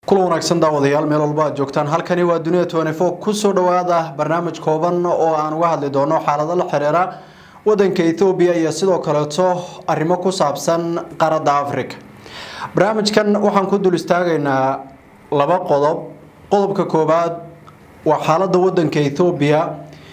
kula wanaagsan daawadayaal meel walba aad joogtaan halkani waa dunida twenty four kusoo dhawaada barnaamij kooban oo aan uga hadli doono xaalado la xiriira wadanka ethoobiya iyo sidoo kaleeto arrimo ku saabsan qaaradda africa barnaamijkan waxaan ku dul istaagaynaa laba qodob qodobka koowaad waa xaaladda wadanka ethoobiya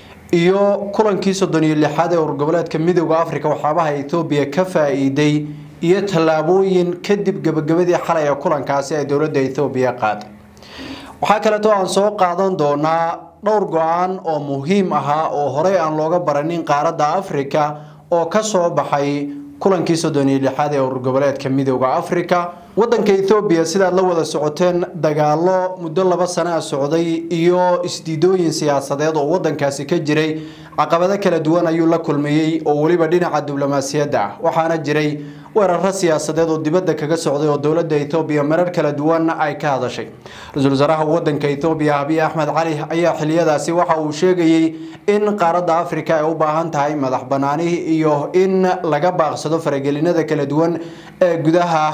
iyo kulankii soddon iyo lixaad ee urgoboleedka midooda africa waxyaabaha ethoobiya ka faa-iiday iyo tallaabooyin kadib gabagabadii xalay ee kulankaasi ay dowladda ethoobiya qaaday waxaa kaleeto aan soo qaadan doonaa dhowr go-aan oo muhiim ahaa oo horey aan looga baranin qaaradda africa oo kasoo baxay kulankii soddon iyo lixaad ee urgoboleedka midooda africa wadanka ethoobiya sidaad la wada socoteen dagaalo muddo laba sana a socday iyo isdiidooyin siyaasadeed oo wadankaasi ka jiray caqabado kala duwan ayuu la kulmayey oo weliba dhinaca diblomaasiyadda ah waxaana jiray weeraro siyaasadeed oo dibadda kaga socday oo dowladda ethoobiya marar kala duwan ay ka hadashay ra-iisul wasaaraha wadanka ethoobiya abiy axmed cali ayaa xiliyadaasi waxa uu sheegayey in qaaradda africa ay u baahan tahay madax banaani iyo in laga baaqsado faragelinada kala duwan ee gudaha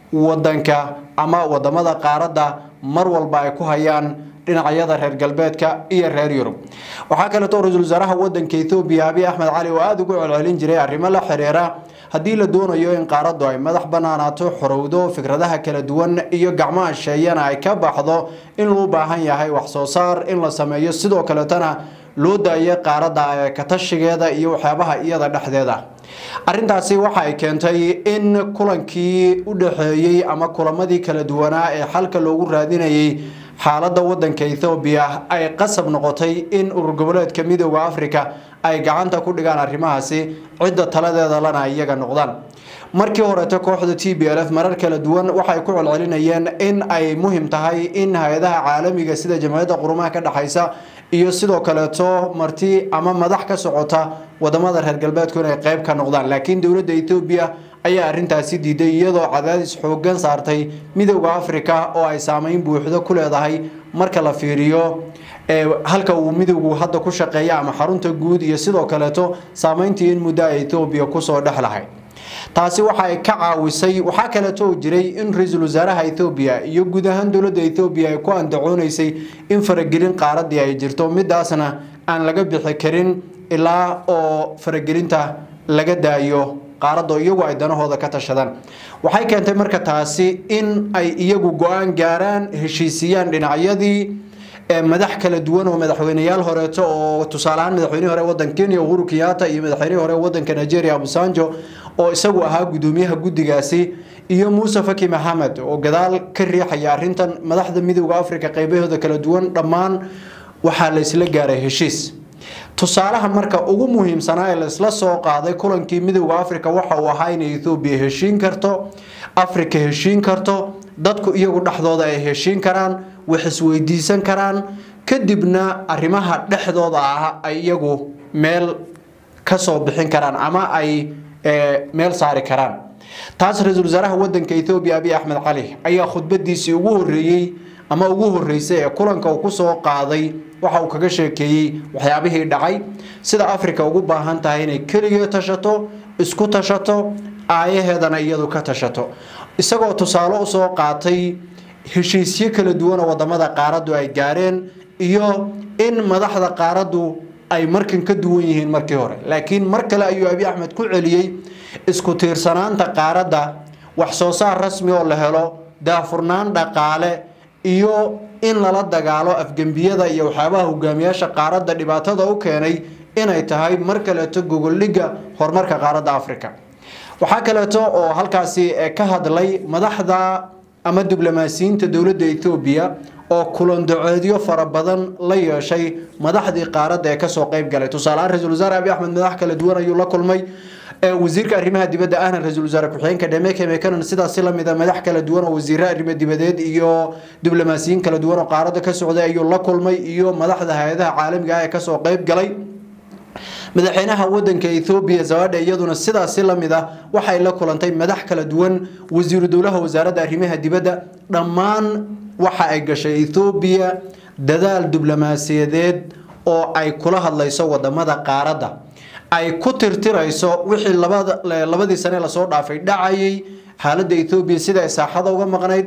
wadanka ama wadamada qaaradda mar walba ay ku hayaan dhinacyada reer galbeedka iyo reer yurub waxaa kaleeto ra-iisul wasaaraha wadanka ethoobiya abiy axmed cali oo aada ugu celcelin jiray arrimo la xiriira haddii la doonayo in qaaraddu ay madax banaanaato xorowdo fikradaha kala duwan iyo gacmaha sheeyana ay ka baxdo in loo baahan yahay wax soo saar in la sameeyo sidoo kaleetana loo daayo qaaradda katashigeeda iyo waxyaabaha iyada dhexdeeda arrintaasi waxa ay keentay in kulankii u dhaxeeyey ama kulamadii kala duwanaa ee xalka loogu raadinayay xaaladda wadanka ethoobiya ay qasab noqotay in urur goboleedka midooda africa ay gacanta ku dhigaan arrimahaasi cidda taladeeda lana iyaga noqdaan markii horeeto kooxda t b l f marar kala duwan waxay ku celcelinayeen in ay muhim tahay in hay-adaha caalamiga sida jamciyadda qurumaha ka dhexaysa iyo sidoo kaleeto marti ama madax ka socota wadamada reer galbeedku inay qeyb ka noqdaan laakiin dowladda ethoobiya ayaa arrintaasi diiday iyadoo cadaadis xoogan saartay midooda africa oo ay saameyn buuxdo ku leedahay marka la fiiriyo halka uu midowgu hadda ku shaqeeya ama xarunta guud iyo sidoo kaleeto saameyntii in muddo a ethoobiya kusoo dhex lahay taasi waxa ay ka caawisay waxaa kaleeto jiray in ra-iisul wasaaraha ethoobiya iyo guud ahaan dowladda ethoobiya ay ku andacoonaysay in faragelin qaaradii ay jirto midaasna aan laga bixi karin ilaa oo faragelinta laga daayo qaaradda iyagu ay danahooda ka tashadaan waxay keentay marka taasi in ay iyagu go-aan gaaraan heshiisiyaan dhinacyadii madax kala duwan oo madaxweyneyaal horeeto oo tusaaleahaan madaxweynihii hore wadanka kenya uhuru kenyatta iyo madaxweynihii hore wadanka nigeria abusanjo oo isagu ahaa gudoomiyaha guddigaasi iyo muuse faki maxamed oo gadaal ka riixaya arrintan madaxda midooda africa qeybahooda kala duwan dhammaan waxaa la isla gaaray heshiis tusaalaha marka ugu muhiimsanaa ee laisla soo qaaday kulankii midooda africa waxa uu ahaa inay ethoobiya heshiin karto africa heshiin karto dadku iyagu dhexdooda ay heshiin karaan wax isweydiisan karaan kadibna arrimaha dhexdooda ah ay iyagu meel kasoo bixin karaan ama ay meel saari karaan taas ra-iisul wasaaraha wadanka ethoobiya abiy axmed cali ayaa khudbadiisii ugu horeeyey ama ugu horeysay ee kulanka uu kusoo qaaday waxa uu kaga sheekeeyey waxyaabihii dhacay sida africa ugu baahan tahay inay keligee tashato isku tashato aayaheedana iyadu ka tashato isagoo tusaale usoo qaatay heshiisyo kala duwan oo wadamada qaaraddu ay gaareen iyo in madaxda qaaraddu ay markan ka duwan yihiin markii hore laakiin mar kale ayuu abiy axmed ku celiyey isku tiirsanaanta qaaradda wax soo saar rasmi oo la helo daafurnaan dhaqaale iyo in lala dagaalo afgembiyada iyo waxyaabaha hogaamiyaasha qaaradda dhibaatada u keenay inay tahay mar kaleeto gogoldhigga horumarka qaaradda africa waxaa kaleeto oo halkaasi ka hadlay madaxda ama diblomaasiyiinta dowladda ethoobiya oo kulandaceedyo fara badan la yeeshay madaxdii qaaradda ee kasoo qeyb galay tusaaleahaan ra-isul wasaare abiy axmed madax kala duwan ayuu la kulmay wasiirka arrimaha dibadda ahna ra-isul wasaare ku-xigeenka dhemeke mekanon sidaasi lamida madax kala duwan oo wasiire arrimo dibadeed iyo diblomaasiyiin kala duwan oo qaaradda ka socday ayuu la kulmay iyo madaxda hay-adaha caalamiga ah ee kasoo qeyb galay madaxweynaha wadanka ethoobiya zabadha iyaduna sidaasi lamid ah waxay la kulantay madax kala duwan wasiiru dowlaha wasaaradda arrimaha dibadda dhammaan waxa ay gashay ethoobiya dadaal diblomaasiyadeed oo ay kula hadlayso wadamada qaaradda ay ku tirtirayso wixii labadii sane lasoo dhaafay dhacayay xaaladda ethoobiya sida ay saaxada uga maqnayd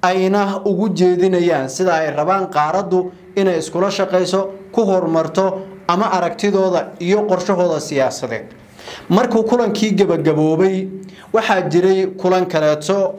ayna ugu jeedinayaan sida ay rabaan qaaraddu inay iskula shaqayso ku horumarto ama aragtidooda iyo qorshahooda siyaasadeed markuu kulankii gebagaboobay waxaa jiray kulan kaleeto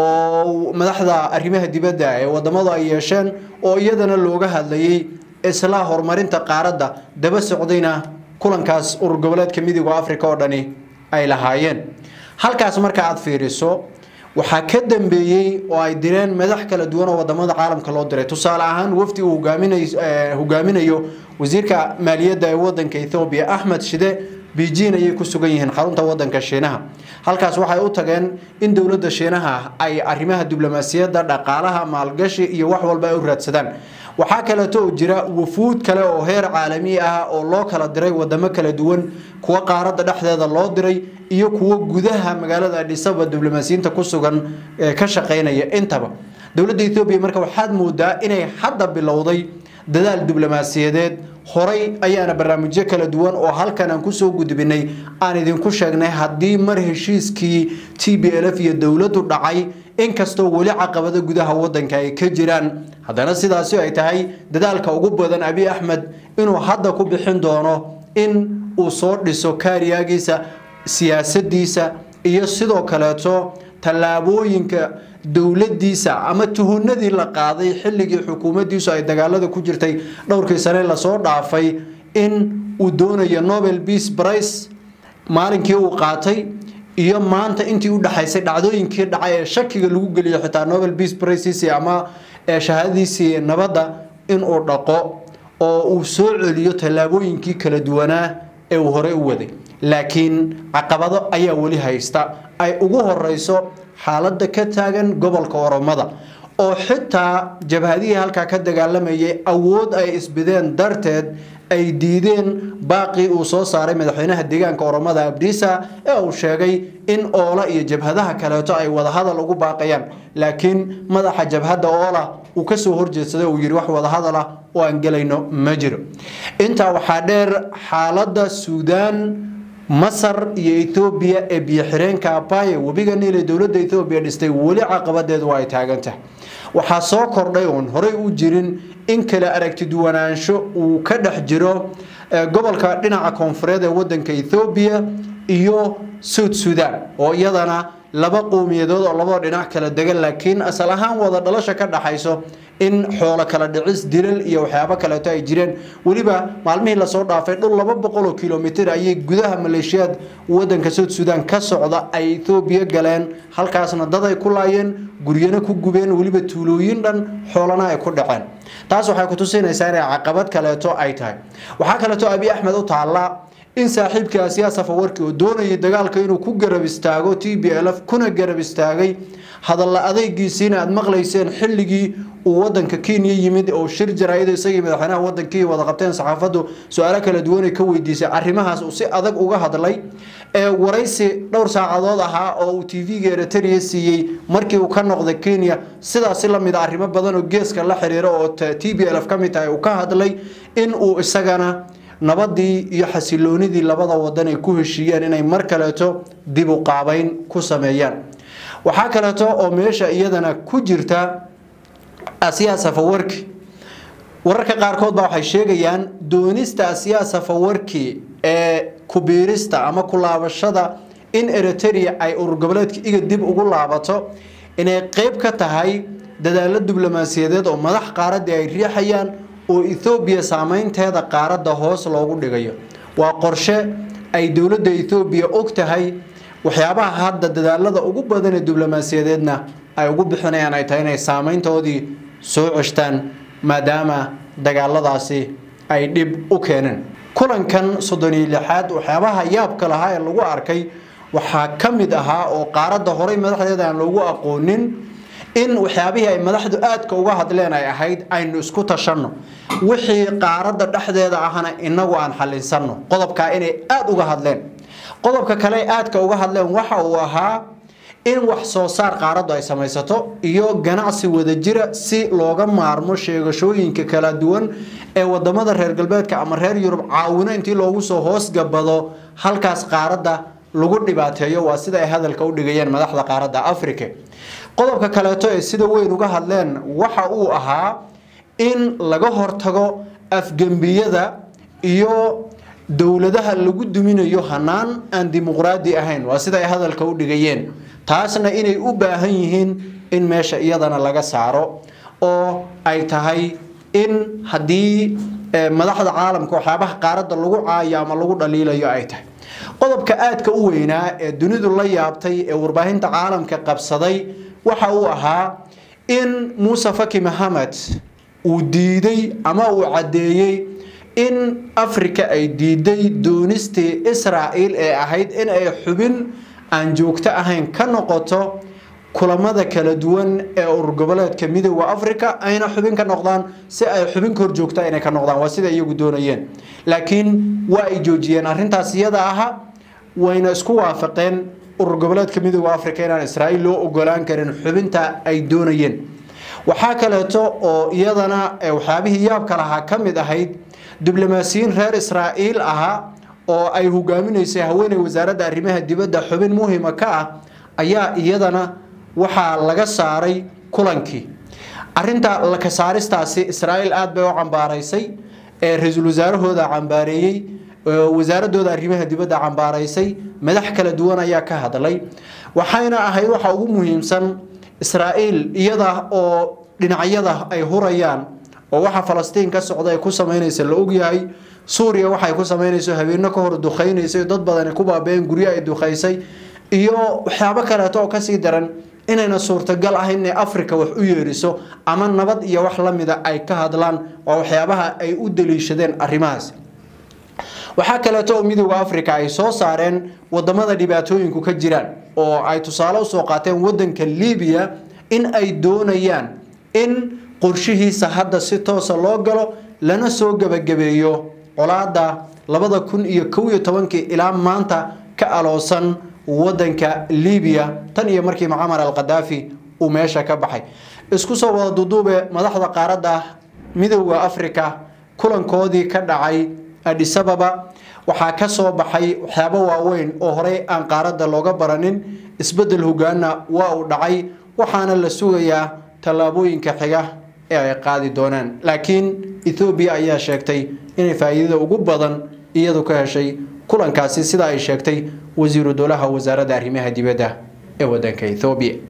oo madaxda arrimaha dibadda ee wadamadu ay yeesheen oo iyadana looga hadlayay isla horumarinta qaaradda daba socdayna kulankaas urur goboleedka midooda africa oo dhani ay lahaayeen halkaas marka aad fiiriso waxaa ka dambeeyey oo ay direen madax kala duwan oo wadamada caalamka loo diray tusaale ahaan wafdi uu hogaaminayo wasiirka maaliyadda ee wadanka ethoobiya axmed shide beijing ayay ku sugan yihiin xarunta wadanka shiinaha halkaas waxay u tageen in dowladda shiinaha ay arrimaha diblomaasiyadda dhaqaalaha maalgashi iyo wax walba ay u raadsadaan waxaa kaleeto oo jira wafuud kale oo heer caalami ah oo loo kala diray wadamo kala duwan kuwa qaaradda dhexdeeda loo diray iyo kuwo gudaha magaalada adhisaba diblomaasiyiinta ku sugan ee ka shaqaynaya intaba dowladda ethoobiya marka waxaad moodaa inay hadda bilowday dadaal diblomaasiyadeed horay ayaana barnaamijyo kala duwan oo halkan aan kusoo gudbinay aan idinku sheegnay haddii mar heshiiskii t b l f iyo dowladdu dhacay inkastoo weli caqabado gudaha wadanka ay ka jiraan haddana sidaasi ay tahay dadaalka ugu badan abi axmed inuu hadda ku bixin doono in uu soo dhiso kaariyaagiisa siyaasadiisa iyo sidoo kaleeto tallaabooyinka dowladiisa ama tuhunadii la qaaday xilligii xukuumaddiisu ay dagaalada ku jirtay dhowrkii sane lasoo dhaafay in uu doonayo nobel peace price maalinkii uu qaatay iyo maanta intii u dhaxaysay dhacdooyinkii dhacay ee shakiga lagu geliyo xitaa nobel peace prices ama shahaadadiisii nabadda inuu dhaqo oo uu soo celiyo tallaabooyinkii kala duwanaa ee uu horey u waday laakiin caqabado ayaa weli haysta ay ugu horeyso xaaladda ka taagan gobolka oromada oo xitaa jabhadihii halkaa ka dagaalamayay awood ay isbideen darteed ay diideen baaqii uu soo saaray madaxweynaha deegaanka oromada abdiisa ee uu sheegay in oola iyo jabhadaha kaleeto ay wadahadal ugu baaqayaan laakiin madaxa jabhadda oola uu kasoo horjeedsaday uu yidhi wax wadahadal ah oo aan gelayno ma jiro intaa waxaa dheer xaaladda suudaan masar iyo ethoobiya ee biyo-xireenka abaye webiga niil ee dowladda ethoobiya dhistay weli caqabadeedu ay taagan tahay waxaa soo kordhay oon horey u jirin in kale aragti duwanaansho uu ka dhex jiro gobolka dhinaca koonfureed ee wadanka ethoobiya iyo suud sudan oo iyadana laba qowmiyadood oo labada dhinac kala degan laakiin asal ahaan wada dhalasha ka dhaxayso in xoolo kala dhicis dilal iyo waxyaabo kaleeto ay jireen weliba maalmihii lasoo dhaafay dhul laba boqol oo kilomitr ayay gudaha maleeshiyaad wadanka suud sudan ka socda ay ethoobiya galeen halkaasna dad ay ku laayeen guryana ku gubeen weliba tuulooyin dhan xoolana ay ku dhaceen taas waxay kutusinaysaa inay caqabad kaleeto ay tahay waxaa kaleeto abi axmed u taallaa in saaxiibkii asiyaa safawarki oo doonayay dagaalka inuu ku garab istaago t b l f kuna garab istaagay hadalla adeygiisiina aad maqlayseen xilligii uu wadanka kenya yimid oo shir jaraayada isagii madaxweynaha wadankii wada qabteen saxaafaddu su-aalo kala duwanay ka weydiisay arrimahaas uu si adag uga hadlay ee waraysi dhowr saacadood ahaa oo uu t v-ga eritrea siiyey markii uu ka noqday kenya sidaasi lamid a arrimo badan oo geeska la xiriira oo t b l f ka mid tahay uu ka hadlay in uu isagana nabadii iyo xasiloonidii labada wadan ay ku heshiiyeen inay mar kaleeto dib u qaabeyn ku sameeyaan waxaa kaleeto oo meesha iyadana ku jirta asiyaa safawarki wararka qaarkood baa waxay sheegayaan doonista asiyaa safawarki ee kubiirista ama kulaabashada in eritrea ay urur goboleedka iga dib ugu laabato inay qeyb ka tahay dadaalo diblomaasiyadeed oo madax qaaradii ay riixayaan oo ethoobiya saameynteeda qaaradda hoos loogu dhigayo waa qorshe ay dowladda ethoobiya og tahay waxyaabaha hadda dadaalada ugu badan ee diblomaasiyadeedna ay ugu bixinayaan ay tahay inay saameyntoodii soo ceshtaan maadaama dagaaladaasi ay dhib u keeneen kulankan soddon iyo lixaad waxyaabaha yaabka lahaa ee lagu arkay waxaa ka mid ahaa oo qaaradda horey madaxdeeda aan loogu aqoonin in waxyaabihii ay madaxdu aadka uga hadleen ay ahayd aynu isku tashanno wixii qaaradda dhexdeeda ahna inagu aan xalinsano qodobkaa inay aada uga hadleen qodobka kale aadka uga hadleen waxa uu ahaa in wax soo saar qaaraddu ay samaysato iyo ganacsi wadajira si looga maarmo sheegashooyinka kala duwan ee wadamada reer galbeedka ama reer yurub caawino intii loogu soo hoosgabado halkaas qaaradda lagu dhibaateeyo waa sida ay hadalka u dhigayeen madaxda qaaradda africa qodobka kaleeto ee sida weyn uga hadleen waxa uu ahaa in laga hortago afgembiyada iyo dowladaha lagu duminayo hanaan aan dimuqraadi ahayn waa sida ay hadalka u dhigayeen taasna inay u baahan yihiin in meesha iyadana laga saaro oo ay tahay in haddii madaxda caalamka waxyaabaha qaaradda lagu caayo ama lagu dhaliilayo ay tahay qodobka aadka u weynaa ee dunidu la yaabtay ee warbaahinta caalamka qabsaday waxa uu ahaa in muuse faki maxamed uu diiday ama uu caddeeyey in africa ay diiday doonistii israa'iil ee ahayd in ay xubin aan joogto ahayn ka noqoto kulamada kala duwan ee urur goboleedka midooda africa ayna xubin ka noqdaan si ay xubin ka hor joogta inay ka noqdaan waa sida iyagu doonayeen laakiin waa ay joojiyeen arrintaas iyada aha wayna isku waafaqeen urur goboleedka midooda africa inaan israa'iil loo ogolaan karin xubinta ay doonayeen waxaa kaleeto oo iyadana waxyaabihii yaabka lahaa ka mid ahayd diblomaasiyiin reer israa'iil ahaa oo ay hogaaminaysay haweeney wasaaradda arrimaha dibadda xubin muhima ka ah ayaa iyadana waxaa laga saaray kulankii arinta laka saaristaasi israa'iil aada bay u cambaaraysay ee ra-iisul wasaarahooda cambaareeyey wasaaradooda arrimaha dibadda cambaaraysay madax kala duwan ayaa ka hadlay waxayna ahayd waxa ugu muhiimsan israa'iil iyada oo dhinacyada ay hurayaan oo waxa falastiin ka socda ay ku samaynaysa la ogyahay suuriya waxay ku samaynayso habeeno ka hor duqaynaysay dad badani ku baabeen guryo ay duqaysay iyo waxyaabo kaleeto oo kasii daran inayna suurtagal ahayn inay africa wax u yeeriso ama nabad iyo wax lamida ay ka hadlaan waa waxyaabaha ay u daliishadeen arrimahaas waxaa kaleeto oo midooda africa ay soo saareen wadamada dhibaatooyinku ka jiraan oo ay tusaale usoo qaateen wadanka libiya in ay doonayaan in qorshihiisa hadda si toosa loo galo lana soo gebagabeeyo colaada labada kun iyo kow iyo tobankii ilaa maanta ka aloosan wadanka libiya tan iyo markii mucamar al khadaafi uu meesha ka baxay isku soo wada duduube madaxda qaaradda midooda africa kulankoodii ka dhacay adisababa waxaa ka soo baxay waxyaabo waaweyn oo horey aan qaaradda looga baranin isbedel hogaana waa uu dhacay waxaana la sugayaa tallaabooyinka xiga ee ay qaadi doonaan laakiin ethoobiya ayaa sheegtay inay faa'iidada ugu badan iyadu ka heshay kulankaasi sida ay sheegtay wasiiru dowlaha wasaaradda arrimaha dibadda ee wadanka ethoobiya